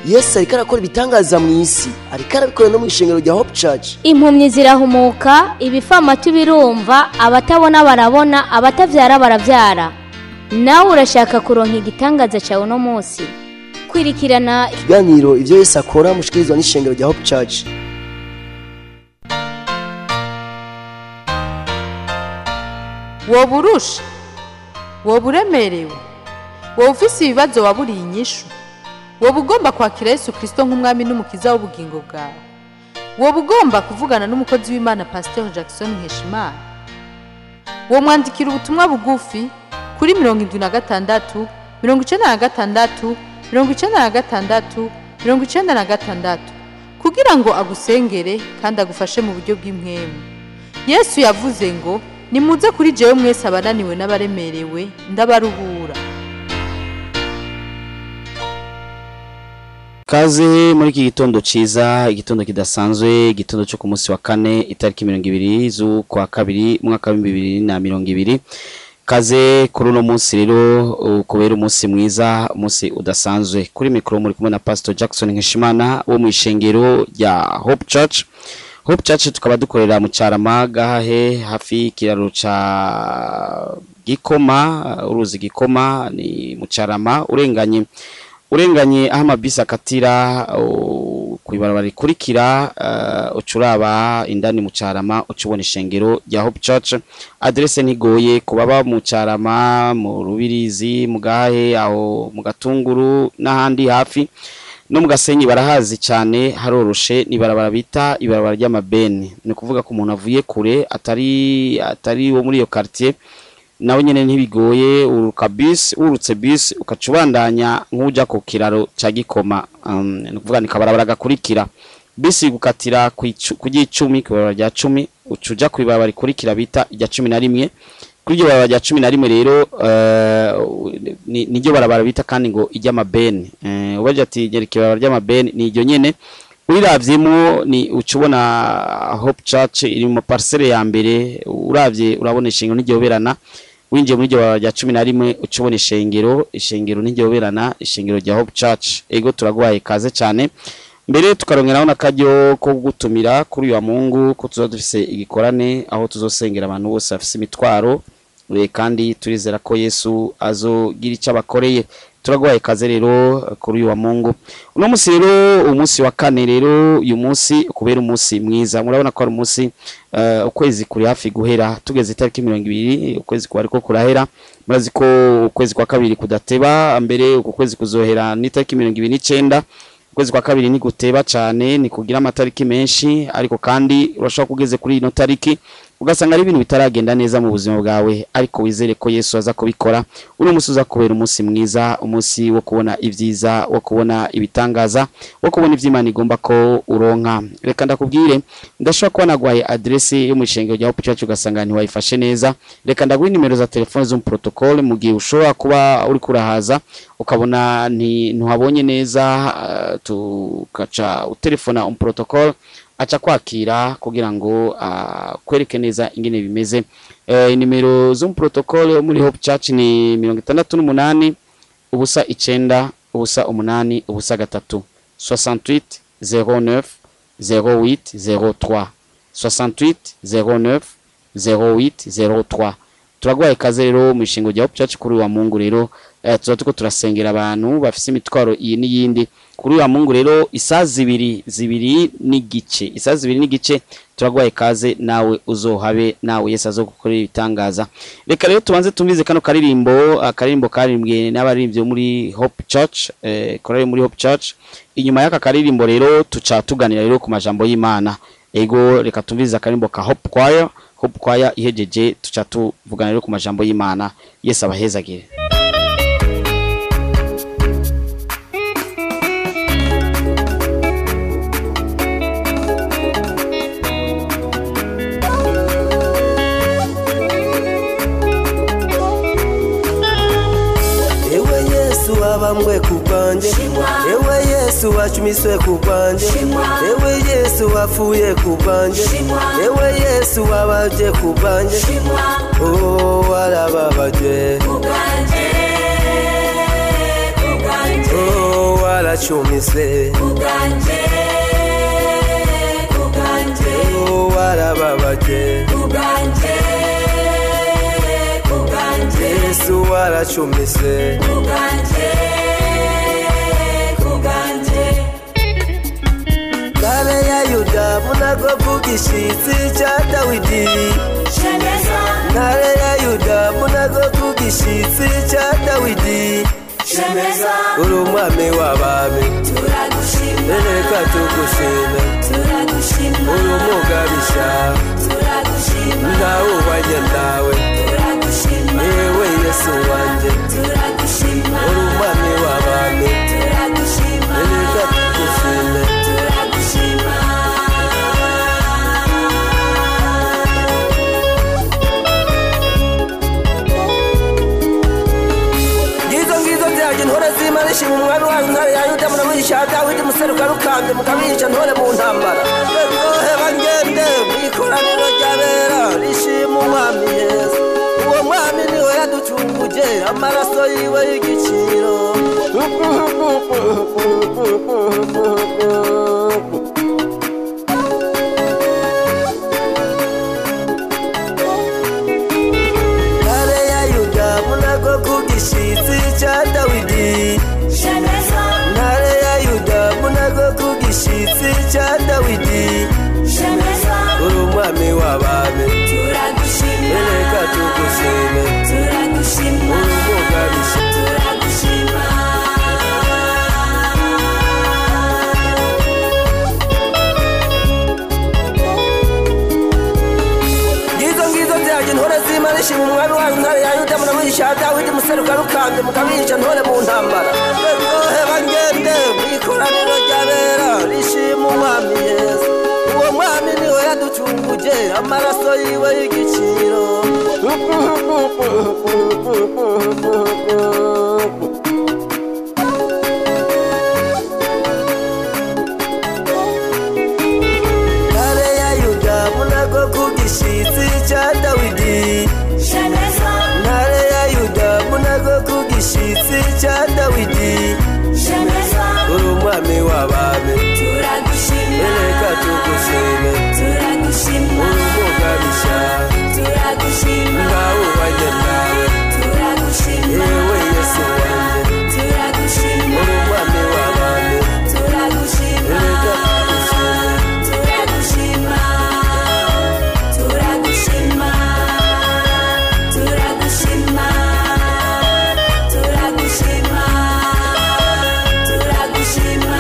yesu ariko arakora ibitangaza mu isi ariko arabikora no mu ishengero rya hope church impumyi zirahumuka ibifamatu birumva abatabona barabona abatavyara baravyara nawe urashaka kuronka igitangaza cyawe uno munsi kwirikirana ikiganiro ibyo yesu akora mushikirizwa n'ishengero rya hope church woba urusha woba uremerewe woba ufise ibibazo waburiye inyishu woba ugomba kwakira yesu kirisito nk'umwami n'umukiza w'ubugingo bwawe woba ugomba kuvugana n'umukozi w'imana pasiteri jackson nkeshimana uwo mwandikira ubutumwa bugufi kuri mirongo irindwi na gatandatu mirongo icyenda na gatandatu mirongo icyenda na gatandatu mirongo icyenda na gatandatu kugira ngo agusengere kandi agufashe mu buryo bw'impwemu yesu yavuze ngo nimuze kuri jewe mwese abananiwe n'abaremerewe ndabaruhura kaze muri iki gitondo ciza igitondo kidasanzwe igitondo cyo ku munsi wa kane itariki mirongo ibiri z'ukwa kabiri umwaka w'ibihumbi bibiri na mirongo ibiri kaze kuri uno munsi rero uh, kubera umunsi mwiza umunsi udasanzwe kuri mikoro muri kumwe na pastor jackson nkeshimana wo mu ishengero rya hope church hope church tukaba dukorera mu cyarama gahahe hafi y'ikiraro ca gikoma uh, uruzi gikoma ni mu cyarama urenganye urenganye aho amabisi akatira uh, kwibarabara rikurikira uh, ucuraba indani mu carama ucubona ishengero rya Hope Church adresse ntigoye kubaba mu carama mu rubirizi mu gahe aho mu gatunguru n'ahandi hafi no mu gasenyi barahazi cyane haroroshe ni barabara bita ibarabara ry'amabeni ni ukuvuga ko umuntu avuye kure atari atari wo muri iyo quartier nawe nyene ntibigoye uruka bisi urutse bisi ukaca ubandanya nk'uja ku kiraro ca gikoma um, ni ukuvuga ni kabarabara gakurikira bisi gukatira ku ry'icumi ku ibarabara rya cumi uca uja ku ibarabara rikurikira bita irya cumi na rimwe kuri iryo barabara rya cumi na rimwe rero uh, ni- niryo barabara bita kandi ngo iry'amabeni uh, ubaje ati nyereka ibarabara ry'amabeni ni iryo nyene uriravyeemo ni uca ubona hope church iri mu parcelle ya mbere uravye urabona ishengero n'iryoberana winjiye muri iryo barabara rya cumi na rimwe uca ubona ishengero ishengero n'iryoberana ishengero rya hope church ego turaguhaye kaze cyane mbere tukarongeraho n'akaryo ko gutumira kuri uyu wa mungu ko tuza dufise igikorane aho tuzosengera abantu bose bafise imitwaro eh, kandi turizera ko yesu azogira icyo abakoreye turaguhaye kaze rero kuri uyu wa mungu uno munsi rero umunsi wa kane rero uyu munsi kubera umunsi mwiza murabona ko ari umunsi eh, ukwezi kuri hafi guhera tugeze itariki mirongo ibiri ukwezi kuba ariko kurahera murazi ko ukwezi kwa kabiri kudateba mbere uku kwezi kuzohera n'itariki mirongo ibiri n'icenda ukwezi kwa kabiri ni guteba cyane ni kugira amatariki menshi ariko kandi urashobora kugeze kuri ino tariki ugasanga ari ibintu bitaragenda neza mu buzima bwawe ariko wizere ko yesu aza kubikora uno munsi uza kubera umunsi mwiza umunsi wo kubona ibyiza wo kubona ibitangaza wo kubona iby'imana igomba ko uronka reka ndakubwire ndashobora kuba naguhaye adresse yo mu ishengero rya hope church ugasanga ntiwayifashe neza reka ndaguhe nimero za telefone zo mu protocole mu gihe ushobora kuba uri kurahaza ukabona nti- ntuhabonye neza uh, tukaca utelefona um protocole aca kwakira kugira ngo akwereke neza ingene bimeze eh, nimero zo mu protocole yo muri hope church ni mirongo itandatu n'umunani ubusa icenda ubusa umunani ubusa gatatu 68 09 08 03 68 09 08 03 turaguhaye kaze rero mu ishingo rya Hope Church kuri uyu wa Mungu rero eh, tuza tuko turasengera abantu bafise imitwaro iyi n'iyindi kuri uyu wa Mungu rero isaha zibiri zibiri n'igice isaha zibiri n'igice turaguhaye kaze nawe uzohabe nawe Yesu azogukorera ibitangaza reka rero tubanze tumvize kano karirimbo akaririmbo karirimbwe n'abaririmbyi bo muri Hope Church eh, korari muri Hope Church inyuma y'aka karirimbo rero tuca tuganira rero ku majambo y'Imana ego reka tumvize akaririmbo ka Hope Choir Hope Choir ihejeje tuca tuvugana rero ku majambo y'Imana Yesu abahezagire ewe yesu wabambwe ku bwanjye ewe yesu wacumiswe ku bwanjye ewe yesu wapfuye ku bwanjye ewe yesu wababye ku bwanjye oh warababaje oh waracumise kubwanje kubwanje warababaje kubwanje kubwanje yesu waracumise kubwanje kubwanje ntare ya yuda munago kugishitsi cya dawidi shemeza ntare ya yuda munago kugishitsi cya dawidi shemeza uri umwami w'abami turagushima reka tugushime turagushima uri umugabisha turagushima ntawe ubanye nawe turagushima yewe yesu wanjye turagushima uri umwami w'abami turagushima reka tugushime turagushima ngizo ngizo byanjye ntore z'imana ishima umwami wayo ntare ya yuda muramwigisha dawidi museruka rukambye mukabihisha ntore mu ntambara ryohe bagende mu ikoraniro ry'abera rishima umwami yesu uwo mwami niwe yaducunguje amaraso yiwe y'igiciro ntare ya yuda munago kugishitsi cya dawidi shemeza ntare ya yuda munago kugishitsi cya dawidi shemeza uri umwami w'abami turagushima reka tugushime turagushima uri umugabisha turagushima ngizo ngizo byanjye ntore z'imana ishima umwami wayo ntare ya yuda muramwigisha dawidi museruka rukambye mukabihisha ntore mu ntambara ryohe bagende mu ikoraniro ry'abera rishima umwami yesu uwo mwami niwe yaducunguje amaraso yiwe y'igiciro ntare ya yuda munago kugishitsi cya dawidi shemeza ntare ya yuda munago kugishitsi cya dawidi shemeza uri umwami w'abami turagushima reka tugushime turagushima uri umugabisha turagushima ntawe ubanye nawe turagushima yewe yesu wanjye turagushima uri umwami w'abami turagushima reka tugushime turagushima turagushima turagushima turagushima turagushima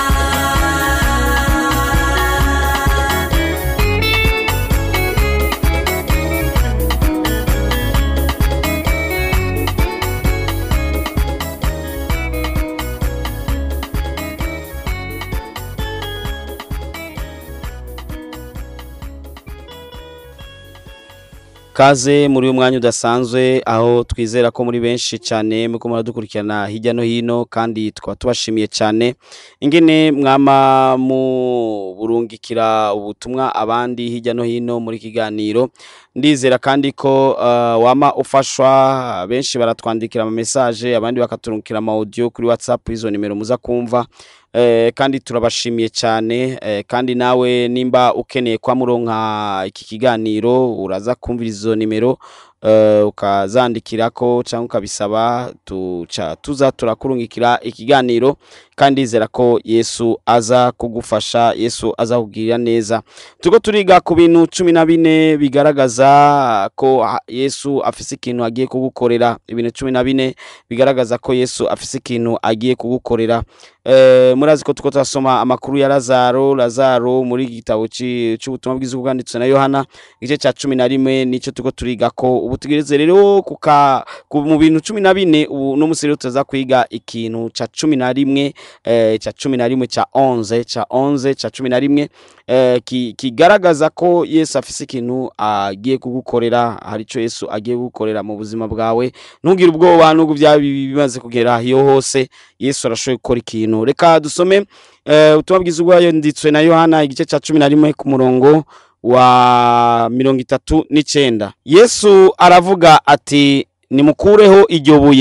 kaze muri uyu mwanya udasanzwe aho twizera ko muri benshi cyane muko muradukurikirana hirya no hino kandi tukaba tubashimiye cyane ingene mwama mu burungikira ubutumwa abandi hirya no hino muri kiganiro ndizera kandi ko uh, wama ufashwa benshi baratwandikira ama message abandi bakaturungikira ama audio kuri WhatsApp izo nimero muza kumva Eh, kandi turabashimiye cyane eh, kandi nawe nimba ukeneye kwa muronka iki kiganiro uraza kumvira izo nimero eh, ukazandikirako cyangwa ukabisaba tuca tuza turakurungikira ikiganiro kandi ndizera ko Yesu aza kugufasha Yesu aza kugirira neza tuko turiga ku bintu cumi na bine bigaragaza ko ah, Yesu afise ikintu agiye kugukorera ibintu cumi na bine bigaragaza ko Yesu afise ikintu agiye kugukorera Eh, murazi ko tuko turasoma amakuru ya Lazaro Lazaro muri igitabo ci- c'ubutumwa bwiza bwanditswe na Yohana igice ca cumi na rimwe nico tuko turiga ko ubu tugereze rero kuka ku- mu bintu cumi na bine ubu no musi rero tuza kwiga ikintu ca cumi na rimwe eh, ca cumi na rimwe ca onze ca onze ca cumi na rimwe eh, ki- kigaragaza ko Yesu afise ikintu agiye kugukorera hari ico Yesu agiye kugukorera mu buzima bwawe ntugire ubwoba nubwo byaba bimaze kugera iyo hose Yesu arashoboye gukora ikintu reka dusome eh, ubutumwa bwiza bwayo nditswe na Yohana igice ca cumi na rimwe ku murongo wa mirongo itatu n'icenda Yesu aravuga ati nimukureho iryo buye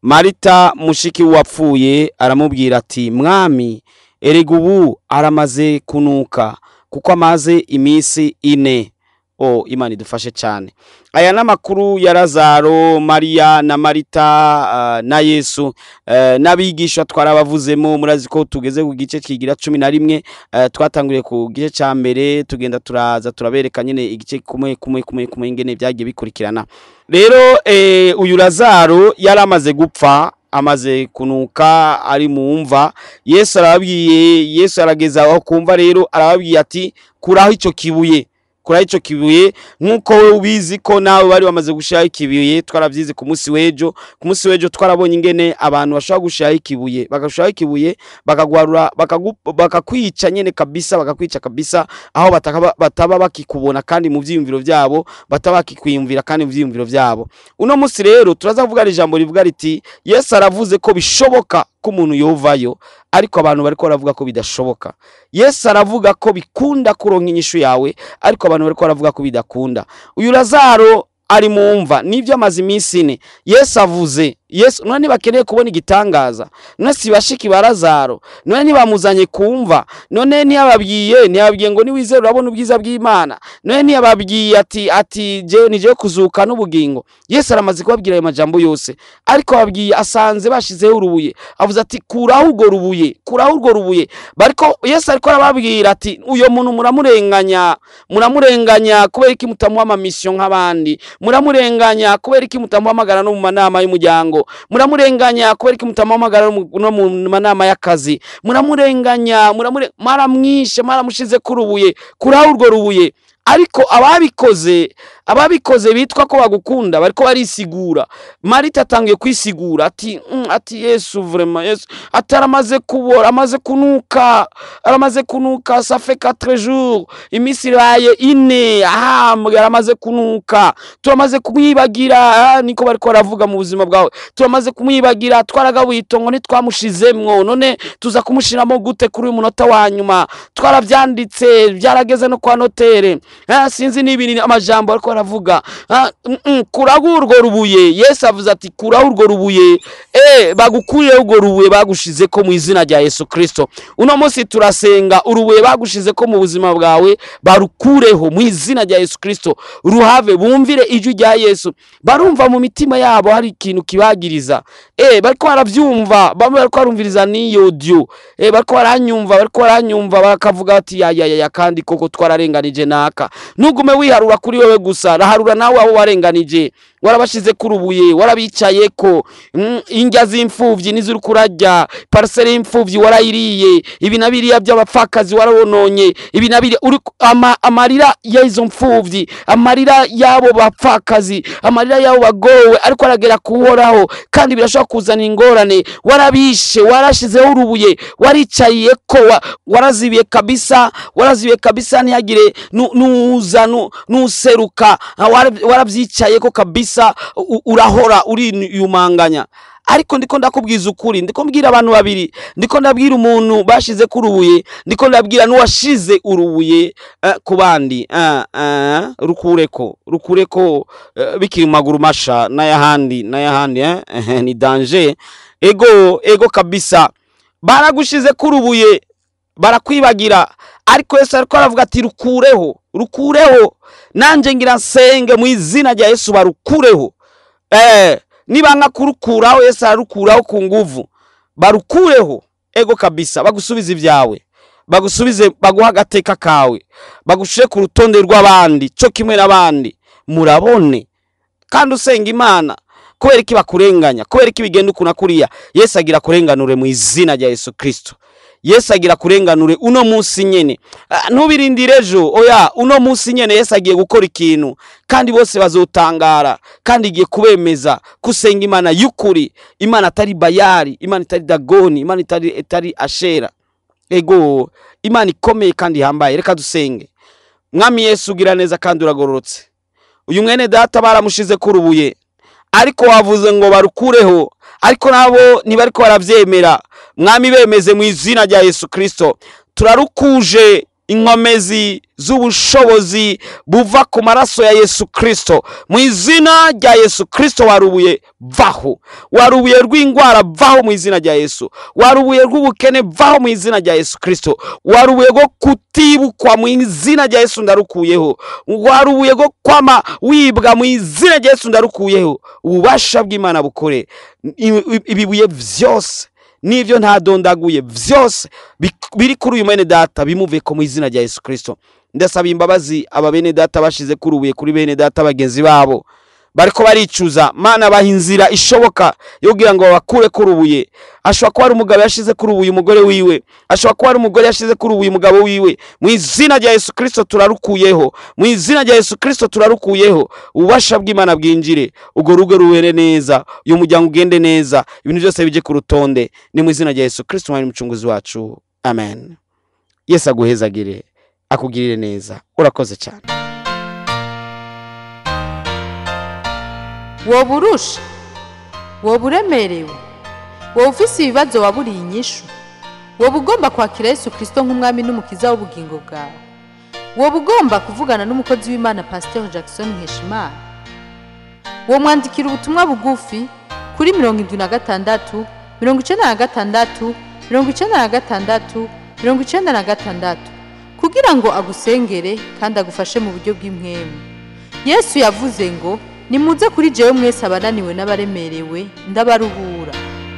marita mushiki wapfuye aramubwira ati mwami erega ubu aramaze kunuka kuko amaze iminsi ine o imana idufashe cyane aya ni amakuru ya lazaro mariya na marita ah, na yesu eh, n'abigisha twarabavuzemo murazi ko tugeze ku gice kigira cumi na rimwe eh, twatanguriye ku gice cya mbere tugenda turaza turabereka nyine igice kumwe kumwe kumwe kumwe ingene byagiye bikurikirana rero eh, uyu lazaro yari amaze gupfa amaze kunuka ari mu mva yesu arababwiye yesu arageza aho kumva rero arababwiye ati kuraho icyo kibuye kuraho icyo kibuye nk'uko wowe ubizi ko nawe bari bamaze gushyiraho ikibuye twarabyize ku munsi w'ejo ku munsi w'ejo twarabonye ingene abantu bashobora gushyiraho ikibuye bagashiraho ikibuye bakagwarura bakagu- bakakwica nyine kabisa bakakwica kabisa aho bataka- bataba bakikubona kandi mu byiyumviro byabo bataba bakikwiyumvira kandi mu byiyumviro byabo uno munsi rero turazavuga ijambo rivuga riti yesu aravuze ko bishoboka ko umuntu yovayo ariko abantu bariko baravuga ko bidashoboka yesu aravuga ko bikunda kuronka inyishu yawe ariko abantu bariko baravuga ko bidakunda uyu lazaro ari mu mva nibyo amaze iminsi ine yesu avuze yesu none ntibakeneye kubona igitangaza none si bashiki ba lazaro none ntibamuzanye kumva none ntiyababwiye ntiyababwiye ngo niwizere urabona ubwiza bw'imana none ntiyababwiye ati ati je nije kuzuka n'ubugingo yesu aramaze kubabwira ayo majambo yose ariko ababwiye asanze bashizeho urubuye avuze ati kuraho urwo rubuye kuraho urwo rubuye bariko yesu ariko arababwira ati uyo muntu muramurenganya muramurenganya kubera iki mutamuha amamisiyo nk'abandi muramurenganya kubera iki mutamuhamagara no mu manama y'umuryango muramurenganya kubera iki mutamuhamagara no mu- no mu manama y'akazi muramurenganya muramure maramwishe maramushize ku rubuye kuraho urwo rubuye ariko ababikoze ababikoze bitwa ko bagukunda bariko barisigura marita atangiye kwisigura ati "Mm, ati yesu vrema yesu ati aramaze kubora amaze kunuka aramaze kunuka safe 4 jours iminsi iraye ine aha aramaze kunuka turamaze kumwibagira ah, niko bariko baravuga mu buzima bwawe turamaze kumwibagira twaragabuye itongo ntitwamushizemwo none tuza kumushiramo gute kuri uyu munota wa nyuma twaravyanditse byarageze no kwa notere ah, sinzi n'ibintu amajambo ariko baravuga ah, mm, mm, kuraho urwo rubuye yesu avuze ati kuraho urwo rubuye eh bagukuyeho urwo rubuye bagushize ko mu izina rya yesu kristo uno munsi turasenga urubuye bagushize ko mu buzima bwawe barukureho mu izina rya yesu kristo ruhave bumvire ijwi rya yesu barumva mu mitima yabo hari ikintu kibagiriza eh bariko baravyumva bamwe bariko barumviriza n'iyo audio eh bariko baranyumva bariko baranyumva bakavuga bati ya ya ya ya kandi koko twararenganije naka ntugume wiharura kuri wewe gusa raharura nawe abo warenganije warabashize ku rubuye warabicayeko mm, indya z'imfuvyi nizo uriko urarya parisere y'imfuvyi warayiriye ibi na biriya by'abapfakazi warononye ibi na biriya uri ama, amarira y'izo mfuvyi amarira y'abo bapfakazi amarira y'abo bagowe ariko aragera kuhoraho kandi birashobora kuzana ingorane warabishe warashizeho urubuye waricayeko wa, warazibiye kabisa warazibiye kabisa ntihagire nu- nuza nu- nuseruka ah, wara- waravyicayeko kabisa u- urahora uriyumanganya ariko ndiko ndakubwiza ukuri ndiko mbwira abantu babiri ndiko ndabwira umuntu bashize ku rubuye ndiko ndabwira n'uwashize urubuye eh, ku bandi eh, eh, rukureko rukureko eh, bikiri mu maguru masha n'ayahandi n'ayahandi eh, eh, ni danger ego ego kabisa baragushize ku rubuye barakwibagira ariko yesu ariko aravuga ati rukureho rukureho nanjye ngira nsenge mu izina rya yesu barukureho eh, nibanga kurukuraho yesu ararukuraho ku nguvu barukureho ego kabisa bagusubize ibyawe bagusubize baguha agateka kawe bagushyire ku rutonde rw'abandi cyo kimwe n'abandi murabone kandi usenga imana kubera iki bakurenganya kubera iki bigenda ukuntu kuriya yesu agira kurenganure mu izina rya yesu kirisito yesu agira kurenganure uno munsi nyene Ah, ntubirindire ejo oya uno munsi nyene yesu agiye gukora ikintu kandi bose bazotangara kandi igiye kubemeza kusenga imana y'ukuri imana atari bayari imana itari dagoni imana itari, itari ashera ego imana ikomeye kandi ihambaye reka dusenge mwami yesu ugira neza kandi uragororotse uyu mwene data baramushize ku rubuye ariko wavuze ngo barukureho ariko nabo ntibariko baravyemera mwami bemeze mu izina rya yesu kristo turarukuje inkomezi z'ubushobozi buva ku maraso ya yesu kirisito mu izina rya yesu kirisito warubuye vaho warubuye rw'indwara vaho mu izina rya yesu warubuye rw'ubukene vaho mu izina rya yesu kirisito warubuye rwo kutibukwa mu izina rya yesu ndarukuyeho warubuye rwo kwama wibwa mu izina rya yesu ndarukuyeho ububasha bw'imana bukore ibi- ibibuye byose n'ibyo ntadondaguye byose bik- biri kuri uyu mwene data bimuve ko mu izina rya yesu kirisito ndasaba imbabazi aba bene data bashize kuri ubuye kuri bene data bagenzi babo bariko baricuza mana baha inzira ishoboka yo kugira ngo babakure kuri ubuye ashobora kuba ari umugabo yashize kuri ubuye umugore wiwe ashobora kuba ari umugore yashize kuri ubuye umugabo wiwe mu izina rya yesu kirisito turarukuyeho mu izina rya yesu kirisito turarukuyeho ububasha bw'imana bwinjire urwo rugo ruhere neza uyu muryango ugende neza ibintu byose bijye ku rutonde ni mu izina rya yesu kirisito mwari umucunguzi wacu amen yesu aguhezagire akugirire neza urakoze cyane woba urusha woba uremerewe woba ufise ibibazo waburiye inyishu woba ugomba kwakira yesu kirisito nk'umwami n'umukiza w'ubugingo bwawe woba ugomba kuvugana n'umukozi w'imana pasiteri jackson nkeshimana uwo mwandikira ubutumwa bugufi kuri mirongo irindwi na gatandatu mirongo icyenda na gatandatu mirongo icyenda na gatandatu mirongo icyenda na gatandatu kugira ngo agusengere kandi agufashe mu buryo bw'impwemu yesu yavuze ngo nimuze kuri jewe mwese abananiwe n'abaremerewe ndabaruhura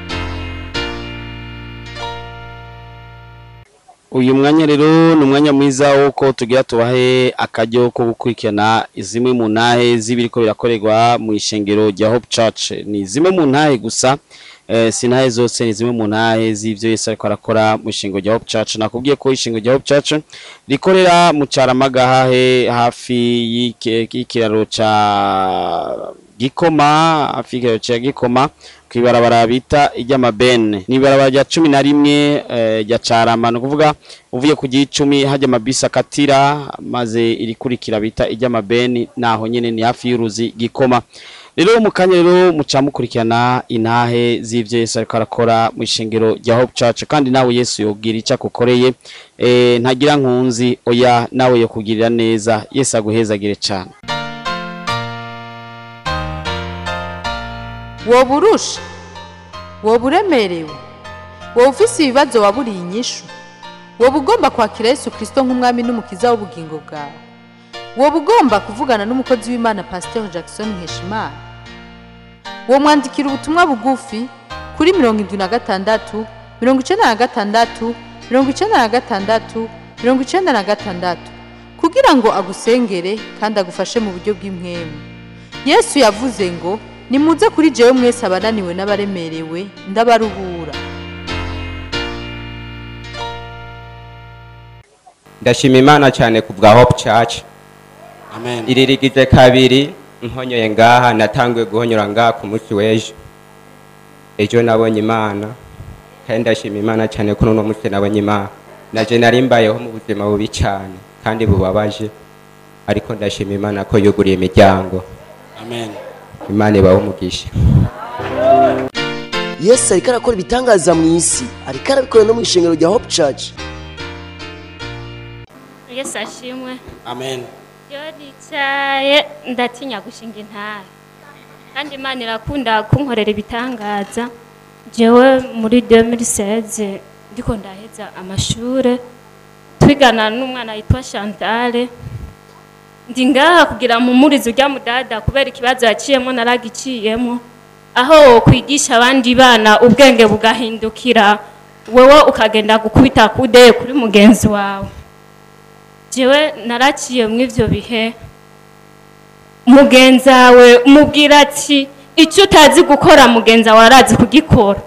uyu mwanya rero ni umwanya mwiza w'uko tugira tubahe akaryo ko gukurikirana zimwe mu ntahe z'ibiriko birakorerwa mu ishengero rya hope church ni zimwe mu ntahe gusa eh, si ntahe zose ni zimwe mu ntahe z'ivyo yesu ariko arakora mu ishengero rya hope church nakubwiye ko ishengero rya hope church rikorera mu caramagahahe hafi y'iki- y'ikiraro ca gikoma hafi y'ikiraro ca gikoma kwibarabara bita iry'amabene ni ibarabara rya cumi na rimwe eh, rya carama ni ukuvuga uvuye ku gicumi hajya amabisi akatira maze irikurikira bita iry'amabene naho nyene ni hafi y'uruzi gikoma rero mu kanya rero muca mukurikirana intahe z'ivyo yesu ariko arakora mu ishengero rya hope church kandi nawe yesu yogira icyo akukoreye eh, ntagira nkunzi oya nawe yokugirira neza yesu aguhezagire cyane woba urusha woba uremerewe woba ufise ibibazo waburiye inyishu woba ugomba kwakira yesu kirisito nk'umwami n'umukiza w'ubugingo bwawe woba ugomba kuvugana n'umukozi w'imana pasiteri jackson nkeshimana uwo mwandikira ubutumwa bugufi kuri mirongo irindwi na gatandatu mirongo icyenda na gatandatu mirongo icyenda na gatandatu mirongo icyenda na gatandatu kugira ngo agusengere kandi agufashe mu buryo bw'impwemu yesu yavuze ngo nimuze kuri jewe mwese abananiwe n'abaremerewe ndabaruhura ndashima imana cyane ku bwa hope church amen iririgije kabiri nhonyoye ngaha natanguye guhonyora ngaha ku munsi w'ejo ejo nabonye imana kandi ndashima imana cyane ko n'uno munsi nabonye imana naje nari mbayeho mu buzima bubi cyane kandi bubabaje ariko ndashima imana ko yuguriye imiryango amen imana ibaho umugisha yesu ariko arakora ibitangaza mu isi ariko arabikora no mu ishengero rya hope church yesu ashimwe amen iyo nicaye ndatinya gushinga intara kandi imana irakunda kunkorera ibitangaza jewe muri 2016 ndiko ndaheza amashure twigana n'umwana yitwa Chantal ndi ngaha kugira mumurize urya mudada kubera ikibazo yaciyemo naragiciyemo aho kwigisha abandi bana ubwenge bugahindukira wewe ukagenda gukubita kude kuri mugenzi wawe jewe naraciye mu ivyo bihe mugenzi wawe umubwira ati icyo utazi gukora mugenzi wawe arazi kugikora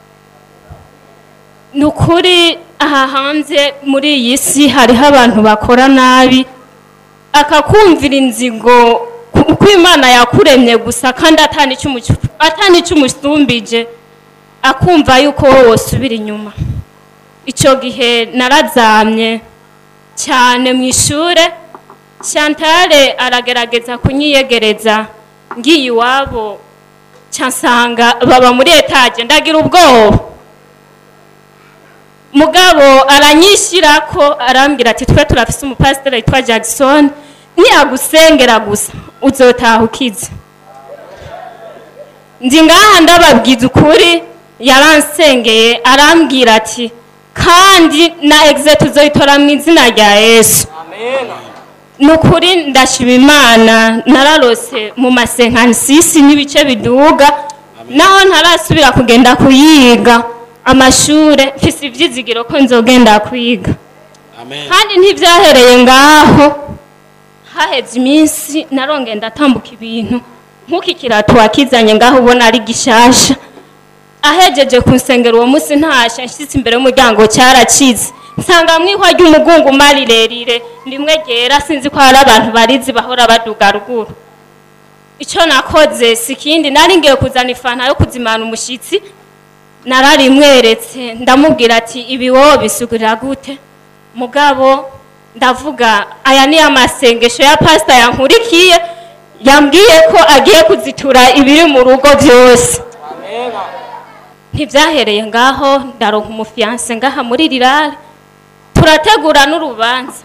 ni ukuri aha hanze muri iyi si hariho abantu bakora nabi akakumvira inzigo ku- uko imana yakuremye gusa kandi atanicyo umusumbije akumva yuko wowe wosubira inyuma icyo gihe narazamye cyane mu ishure Chantal aragerageza kunyiyegereza ngiye iwabo nsanga baba muri etaje ndagira ubwoba mugabo aranyishyira ko arambwira ati twe turafise umupasiteri witwa jackson niyagusengera gusa uzotaha ukize ndi ngaha ndababwiza ukuri yaransengeye arambwira ati kandi na exe tuzoyitora mu izina rya yesu ni ukuri ndashima imana nararose mu masenkanisisi n'ibice biduga naho ntarasubira kugenda kuyiga amashure mfise ivyizigiro ko nzogenda kwiga kandi ntivyahereye ngaho haheze iminsi narongeye ndatambuka ibintu nk'uko ikirato wakizanye ngaho ubona ari gishasha ahejeje kunsengera uwo munsi ntashe nshyitse imbere y'umuryango cyarakize nsanga mwihwa ry'umugunguma rirerire rimwe ryera sinzi ko hari abantu barizi bahora baduga ruguru icyo nakoze si ikindi nari ngiye kuzana ifanta yo kuzimana umushyitsi nararimweretse ndamubwira ati ibi wowe bisugurira gute mugabo ndavuga aya ni amasengesho ya pasita yankurikiye yambwiye ko agiye kuzitura ibiri mu rugo byose ntibyahereye ngaho ndaronka umufiyanse ngaha muri rirare turategura n'urubanza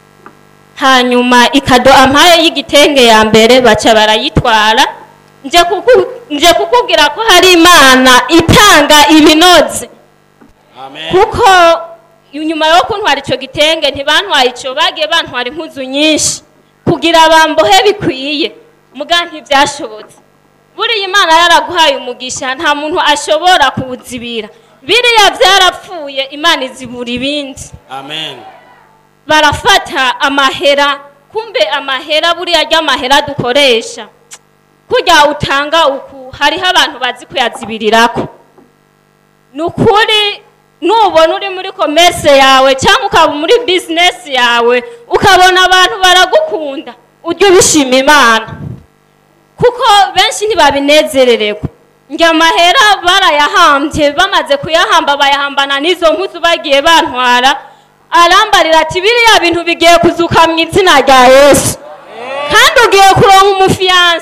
hanyuma ikado ampaye y'igitenge ya mbere baca barayitwara nje kuku- nje kukubwira ko hari imana itanga ibinoze kuko inyuma yo kuntwara icyo gitenge ntibantwaye icyo bagiye bantwara impuzu nyinshi kugira bambohe bikwiye muga ntibyashobotse buriya imana yaraguhaye umugisha nta muntu ashobora kuwuzibira biriya byarapfuye imana izibura ibindi amen barafata amahera kumbe amahera buriya ry'amahera dukoresha kurya utanga uku hariho abantu bazi kuyazibirirako ni ukuri nubona uri muri komese yawe cyangwa ukaba muri bizinesi yawe ukabona abantu baragukunda ujye ubishima imana kuko benshi ntibabinezerererwa njye amahera barayahambye bamaze kuyahamba bayahambana n'izo mpuzu bagiye bantwara arambarira ati biriya bintu bigiye kuzuka mu izina rya yesu kandi ugiye kuronka umufiyanse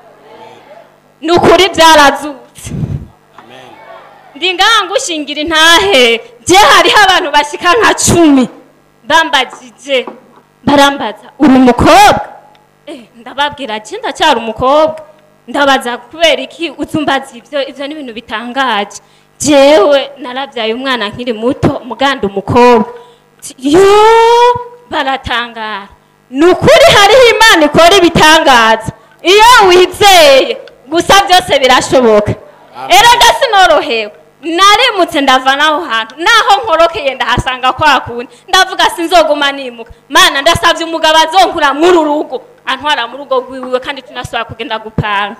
ni ukuri byarazutse ndi ngaha ngushingira intahe je hariho abantu bashika nka cumi bambajije barambaza uri umukobwa Eh, ndababwira je ndacyari umukobwa ndabaza kubera iki uzumbaza ivyo ivyo ni ibintu bitangaje jewe naravyaye umwana nkiri muto muganda umukobwa Ti- yo baratangara ni ukuri hariho imana ikora ibitangaza iyo wizeye gusa byose birashoboka erega sinorohewe narimutse ndava n'aho hantu naho nkorokeye ndahasanga kwa kundi ndavuga sinzoguma nimuka mana ndasabye umugabo azonkura muri uru rugo antwara mu rugo rwiwe kandi tunasubira kugenda gupanga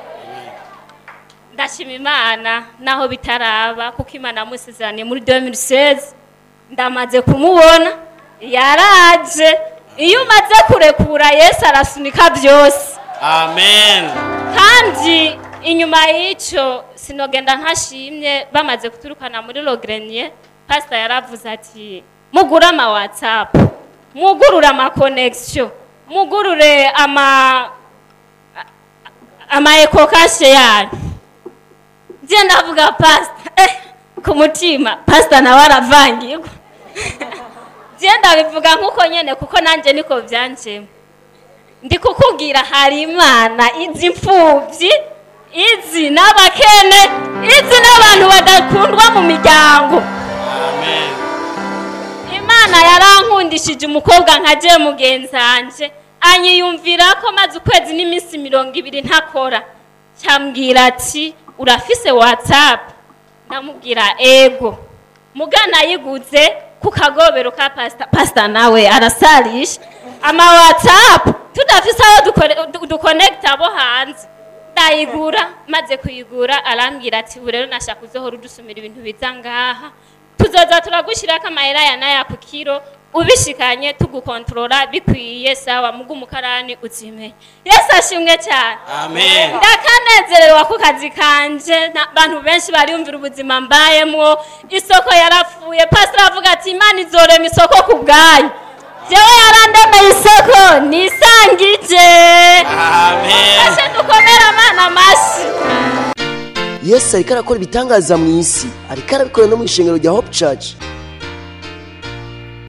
ndashima imana naho bitaraba kuko imana yamusezeraniye muri 2016 ndamaze kumubona yaraje iyo umaze kurekura yesu arasunika byose amen kandi inyuma y'icyo sinogenda ntashimye bamaze kuturukana muri logrenier pasita yaravuze ati mugure ama whatsapp mugurure ama connection mugurure ama ama ekokashe yanyu je ndavuga pasita eh, ku mutima pasita nawe aravangirwa je ndabivuga nk'uko nyene kuko nanjye niko byanjemo ndi kukubwira hari imana izi imfubyi izi n'abakene izi n'abantu badakundwa mu miryango amen imana yarankundishije umukobwa nka je mugenzanje anyiyumvira ko maze ukwezi n'iminsi mirongo ibiri ntakora cyambwira ati urafise whatsapp ndamubwira ego mugana yiguze ku kagobero ka pasita pasita nawe arasarisha ama whatsapp tudafise aho dukore- du- dukonekita abo hanze ndayigura maze kuyigura arambwira ati ubu rero nashaka uzohora udusumira ibintu biza ngaha tuzoza turagushyirako amahera ya naya ku kiro ubishikanye tugukontorora bikwiye sawa muga umukarani uzimenye yesu ashimwe cyane amen ndakanezererwa ku kazi kanje na- abantu benshi bariyumvira ubuzima mbayemwo isoko yarapfuye pasiteri avuga ati imana izorema isoko ku bwanyu jewe yarandemeye isoko nisangije amen ashe dukomere amana amashyi yesu ariko arakora ibitangaza mu isi ariko arabikora no mu ishengero rya hope church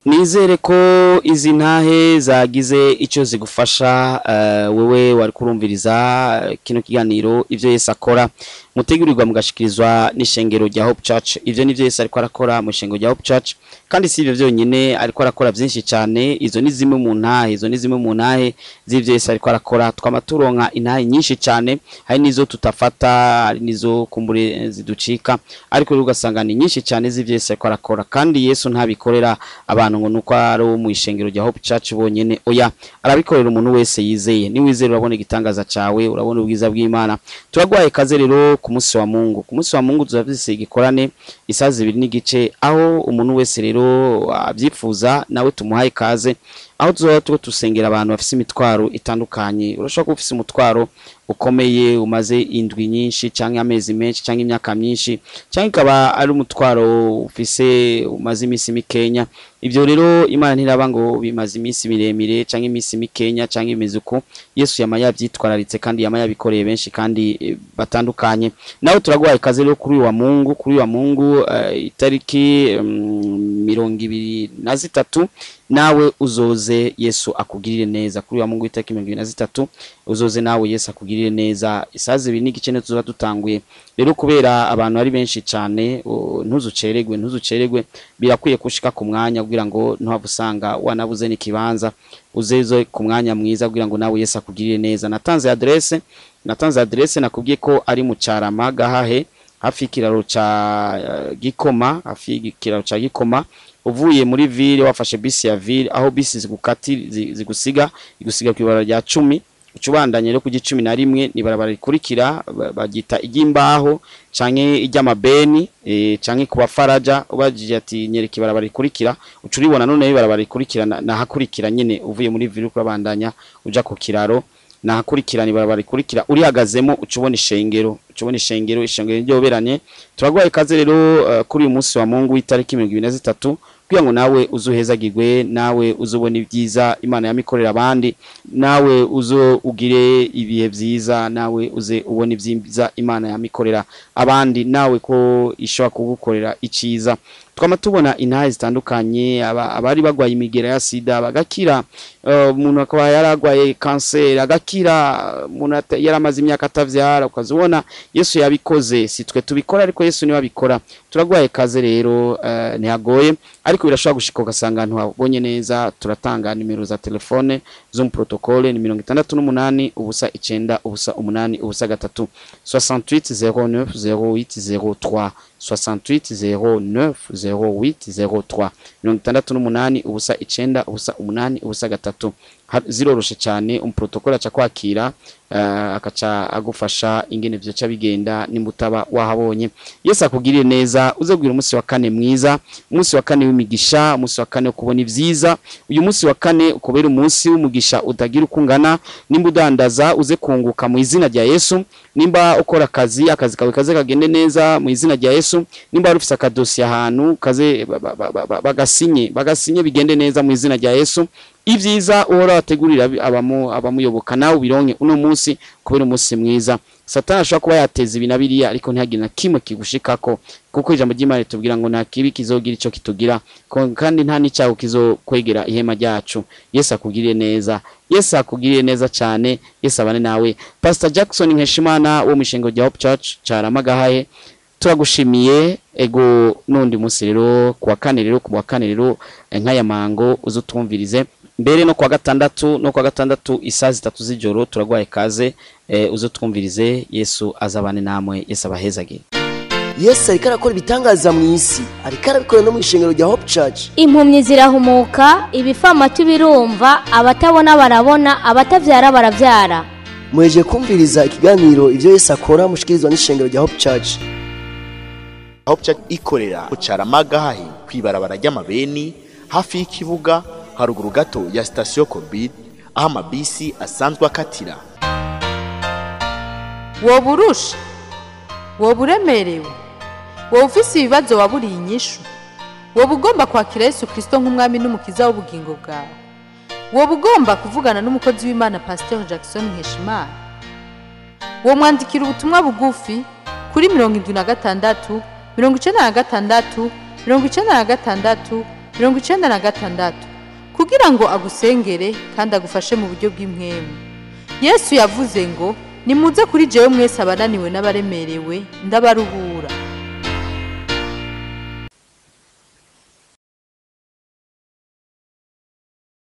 nizere ko izi ntahe zagize icyo zigufasha eh, wewe wari kurumviriza eh, kino kiganiro ivyo Yesu akora mutegurirwa mugashikirizwa n'ishengero rya Hope Church ivyo nivyo Yesu ariko arakora mu ishengero rya Hope Church kandi si ivyo vyonyine ariko arakora byinshi cyane izo ni zimwe mu ntahe izo ni zimwe mu ntahe z'ivyo Yesu ariko arakora twama turonka intahe nyinshi cyane hari nizo tutafata hari nizo kumbure ziducika ariko rero ugasanga ni nyinshi cyane z'ivyo Yesu ariko arakora kandi Yesu ntabikorera abantu ngo nuko ari uwo mu ishengero rya Hope Church bonyene oya arabikorera umuntu wese yizeye ni wizera urabona igitangaza cawe urabona ubwiza bw'Imana turagwaye kaze rero ku munsi wa Mungu ku munsi wa Mungu tuzavise igikorane isaha zibiri n'igice aho umuntu wese rero abyifuza nawe tumuhaye kaze aho tuzoba tuko tusengera abantu bafise imitwaro itandukanye urashobora kuba ufise umutwaro ukomeye umaze indwi nyinshi cyangwa amezi menshi cyangwa imyaka myinshi cyangwa ikaba ari umutwaro ufise umaze iminsi mikenya ibyo rero imana ntiraba ngo bimaze iminsi miremire cyangwa iminsi mikenya cyangwa imeze uko yesu yama yabyitwararitse kandi yama yabikoreye benshi kandi eh, batandukanye nawe turaguhaye ikaze rero kuri uyu wa mungu kuri uyu wa mungu eh, itariki mm, mirongo ibiri na zitatu nawe uzoze yesu akugirire neza kuri uyu wa mungu w'itariki mirongo ibiri na zitatu uzoze nawe yesu akugirire neza isaha zibiri n'igice nizo tuba dutanguye rero kubera abantu ari benshi cyane o, ntuzuceregwe ntuzuceregwe birakwiye kushika ku mwanya kugira ngo ntuhave usanga wanabuze n'ikibanza uzeze ku mwanya mwiza kugira ngo nawe yesu akugirire neza natanze adresse natanze adresse nakubwiye ko ari mu carama gahahe hafi y'ikiraro ca eh, gikoma hafi y'ikiraro ca gikoma uvuye muri ville wafashe bisi ya ville aho bisi zigukati zi- zigusiga igusiga ku ibara rya cumi ucubandanye rero ku gicumi na rimwe ni barabara rikurikira ba- bagita iry'imbaho canke iry'amabeni e, canke ku bafaraja ubajije ati nyereka ibarabara rikurikira uca uribona none ibarabara rikurikira na- nahakurikira nyene uvuye muri ville uriko urabandanya uja ku kiraro nahakurikirana ibarabara rikurikira urihagazemo uca ubona ishengero uca ubona ishengero ishengero ryoberanye turaguhaye ikaze rero eh, kuri uyu munsi wa mungu w'itariki mirongo ibiri na zitatu kugira ngo nawe uzuhezagirwe nawe uzubona ibyiza imana yamikorera abandi nawe uzo ugire ibihe byiza nawe uze ubona ibyiza imana yamikorera abandi nawe ko ishobora kugukorera iciza twama tubona intahe zitandukanye aba- abari bagwaye imigera ya sida bagakira eh, umuntu akaba yaragwaye kanseri agakira umuntu ata- yaramaze imyaka atavyara ukazibona yesu yabikoze si twe tubikora ariko yesu niwe abikora turagwaye kaze rero eh, ntihagoye ariko birashobora gushika ugasanga ahantu habonye neza turatanga nimero za telefone zo mu protocole ni mirongo itandatu n'umunani ubusa icenda ubusa umunani ubusa gatatu 68 09 08 03 68 09 08 03 mirongo itandatu n'umunani ubusa icenda ubusa umunani ubusa gatatu Ha- ziroroshe cyane umuprotokole aca kwakira uh, akaca agufasha ingene vyoca bigenda nimba utaba wahabonye yesu akugirire neza uze kugira umunsi wa kane mwiza umunsi wa kane w'imigisha umunsi wa kane wo kubona ivyiza uyu munsi wa kane ukubera umunsi w'umugisha utagira uko ungana nimba udandaza uze kunguka mu izina rya yesu nimba ukora akazi akazi kawe kaze kagende neza mu izina rya yesu nimba wari ufise akadosiye ahantu kaze ba- ba- ba- ba- bagasinye bagasinye bigende neza mu izina rya yesu ibyiza uhora wategurira abi- abamu abamuyoboka nawe ubironke uno munsi kubera umunsi mwiza satani ashobora kuba yateza ibi na biriya ariko ntihagire na kimwe kigushikako kuko ijambo ry'imana ritubwira ngo nta kibi kizogira ico kitugira ko- kandi nta n'icyago kizokwegera ihema ryacu yesu akugiriye neza yesu akugiriye neza cyane yesu abane nawe pastor jackson nkeshimana wo mu ishengo rya hope church caramagahaye turagushimiye ego n'undi munsi rero ku wa kane rero ku wa kane rero eh, nk'aya mango uzutumvirize mbere no ku wa gatandatu no ku wa gatandatu isaha zitatu z'ijoro turagwaye kaze eh, uzutwumvirize yesu azabane namwe yesu abahezagire yesu ariko arakora ibitangaza mu isi ariko arabikora no mu ishengero rya hope church impumyi zirahumuka ibifamatu birumva abatabona barabona abatabyara barabyara muheje kumviriza ikiganiro ibyo yesu akora mushikirizwa n'ishengero rya hope church Hope Church ikorera ku Caramagahahi kwibarabara ry'amabeni hafi y'ikibuga haruguru gato ya sitasiyo Corbid aho amabisi asanzwe akatira woba urusha woba uremerewe woba ufise ibibazo waburiye inyishu woba ugomba kwakira yesu kirisito nk'umwami n'umukiza w'ubugingo bwawe woba ugomba kuvugana n'umukozi w'imana pasiteri jackson nkeshimana uwo mwandikira ubutumwa bugufi kuri mirongo irindwi na gatandatu mirongo icyenda na gatandatu mirongo icyenda na gatandatu mirongo icenda na gatandatu kugira ngo agusengere kandi agufashe mu buryo bw'impwemu yesu yavuze ngo nimuze kuri jewe mwese abananiwe n'abaremerewe ndabaruhura